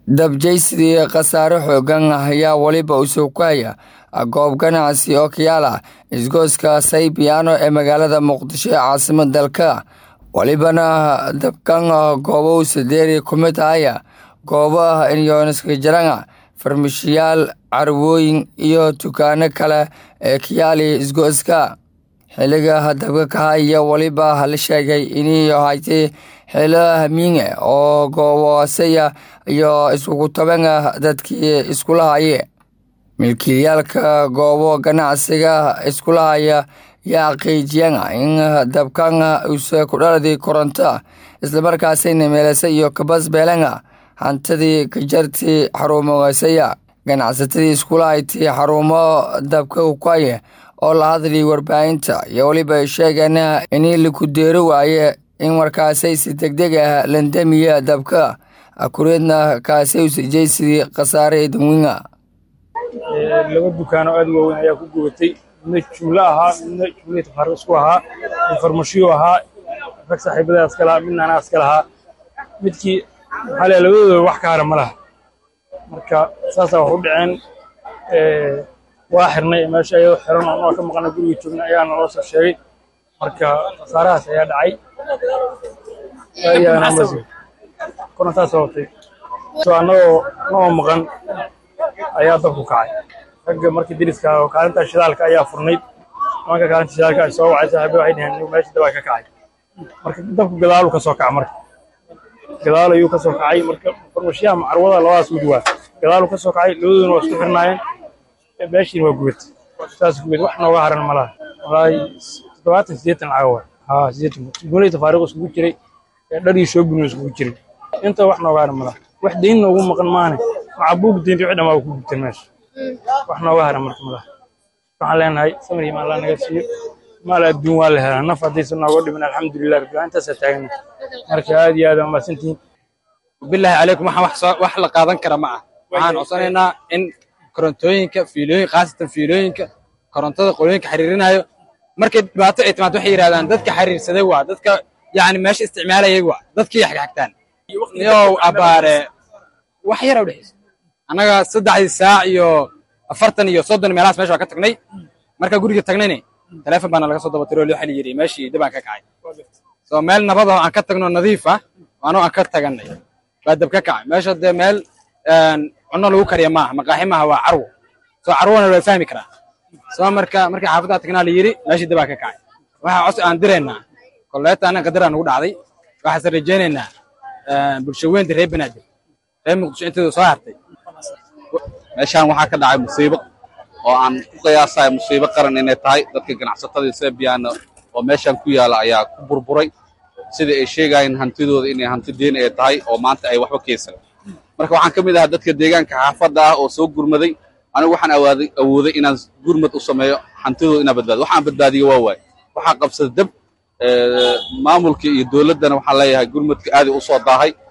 dabjaysidii khasaare xoogan ayaa weliba u sugaya goob ganacsi oo kayaala isgooska saybiyaano ee magaalada muqdisho ee caasimada dalka welibana dabkan goobo sadeeri ku mid ahaya goobaha inyooniskajaranga farmashiyaal carwooyin iyo dukaano kale ee kayaali isgooska xiliga dabka kahaya weliba la sheegay inay haytay xilo hamiinge oo gooboosaya iyo iskugu tabanga dadkii iskulahaye milkiilayaalka goobo ganacsiga iskulahaya yaa xaqiijiyana in dabkan uuse ku dhaladi koronto islamarkaasina meelasa iyo kabasbeelanga hantidii kajartii xaruumogasaya ganacsatadii iskulahayti xarumo dabka ukaye oo la hadlay warbaahinta iyo weliba ay sheegeen inii laku deeri waaye in markaasay si degdeg ah landamiya dabka akureedna kaasay usijaysidii khasaare dadweyna laba dukaan oo aad u waaweyn ayaa ku gubatay midna jumlo ahaa midna jumlihii tafaariq isku ahaa mid farmashiyo ahaa rag saaxiibada iska lahaa midna anaa iska lahaa midkii maxaa leeyahay labadooda wax ka hara ma laha marka saasaa wax u dhaceen waa xirnay meesha ayadoo xiran oo ka maqana guriga joogna ayaa naloo soo sheegay marka khasaarahaas ayaa dhacay korontaa sababtay so annagoo noo maqan ayaa dabku kacay ragga markii diriska oo kaalinta shidaalka ayaa furnayd nimanka kaalinta shidaalka ay soo wacay saaxiiba waxay dhaheen inuu meesha dabaa ka kacay marka dabku gadaalu ka soo kaca marka gadaal ayuu ka soo kacay marka farmashiyaha macarwada labadaas mid waa gadaalu ka soo kacay labadooduna waa isku xirnaayeen meeshiina waa gubatay saas gubatay wax nooga haran ma laha walaahi toddobaatan siddeetan lacag waa haa siddeetan gulay tafaariiq iskugu jiray dhar iyo shoobin iskugu jiray inta wax nooga haran ma laha wax deyn noogu maqan maane waxaa buug deynta wixii dhan waa ku gubtay meesha wax nooga haran marka ma laha waxaan leenahay samir iyo maalla naga siiyo maal adduun waa la helaa naf haddaysan nooga dhimin alxamdulilah rabbil intaasaa taagana marka aad iyo aad waa mahadsantihiin bilaahi calaykum waxaan wax la qaadan kara ma ah waxaan codsanaynaa in korontooyinka fiilooyin khaasatan fiilooyinka korontada qolooyinka xiriirinayo markay dhibaato ay timaado waxay yidhahdaan dadka xiriirsaday waa dadka yacni meesha isticmaalayay waa dadkii xagxagtaan yow abaare wax yar u dhexaysa annaga saddexdii saac iyo afartan iyo soddon meelahaas meesha waa ka tagnay markaa guriga tagnayne taleefon baana laga soo dabatiro loo xali yidhi meeshii dib aan ka kacay soo meel nabad oo aan ka tagno nadiif ah anoo aan ka taganay baa dab ka kacay meesha dee meel cunno lagu kariya maaha maqaaxi maaha waa carwo soo carwona waa fahmi karaa soo marka markii xaafaddaa tagnaa la yidhi meeshii dib aan ka kacay waxaa cos aan diraynaa kolleeta anna qadaraa nugu dhacday waxaase rajaynaynaa bulsho weynta reer banaadir reer muqdisho inteedu soo hartay meeshaan waxaa ka dhacay musiibo oo aan ku qiyaasayo musiibo qaran inay tahay dadka ganacsatada sebiyaana oo meeshaan ku yaala ayaa ku burburay sida ay sheegayeen hantidooda inay hanti deen ay tahay oo maanta ay waxba keysan marka waxaan ka mid ahaa dadka deegaanka xaafadda ah oo soo gurmaday anigu waxaan awaaday awooday inaan gurmad u sameeyo hantidooda inaan badbaadiyo waxaan badbaadiyo waa waay waxaa qabsada dab maamulka iyo dowladdana waxaan leeyahay gurmadka aaday u soo daahay